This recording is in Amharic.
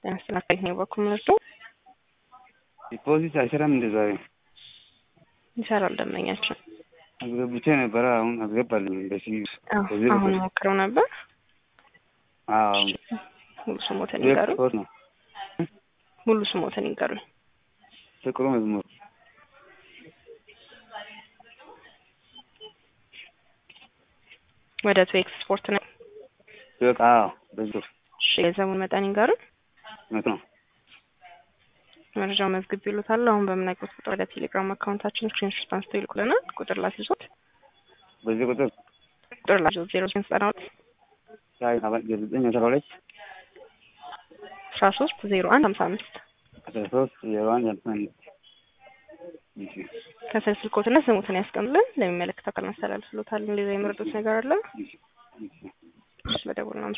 ያስተናጋጅ ነው በኩል ምርጡ ዲፖዚት አይሰራም እንደ ዛሬ ይሰራል። ደንበኛችን አስገብቼ ነበረ። አሁን አስገባልኝ በሲ በዚህ አሁን በኩል ሞክረው ነበር። አዎ ሙሉ ስሞትን ሁለት ይንገሩ። ሶስት ነው ሙሉ ስሞትን ይንገሩ። ፍቅሩ መዝሙር ወደ ቱ ኤክስፖርት ነው። በቃ አዎ በዚህ ቁጥር እሺ የገንዘቡን መጠን ይንገሩ። መቶ ነው መረጃው መዝግብ ይሉታል። አሁን በምናውቀው ቁጥር ወደ ቴሌግራም አካውንታችን ስክሪንሾት አንስተው ይልኩልናል። ቁጥር ላስይዞት በዚህ ቁጥር ቁጥር ላስይዞት ዜሮ ዘጠኝ ዘጠና ሁለት ሻይ አባ- ዘጠኝ አስራ ሁለት አስራ ሶስት ዜሮ አንድ ሀምሳ አምስት አስራ ሶስት ዜሮ አንድ አምሳ አምስት እሺ ከስር ስልኮትና ስሙትን ያስቀምጡልን። ለሚመለከተው አካል ማስተላለፍሎታል። እንደዛ የመረጡት ነገር አለ። እሺ እሺ እሺ በደቡብ ነው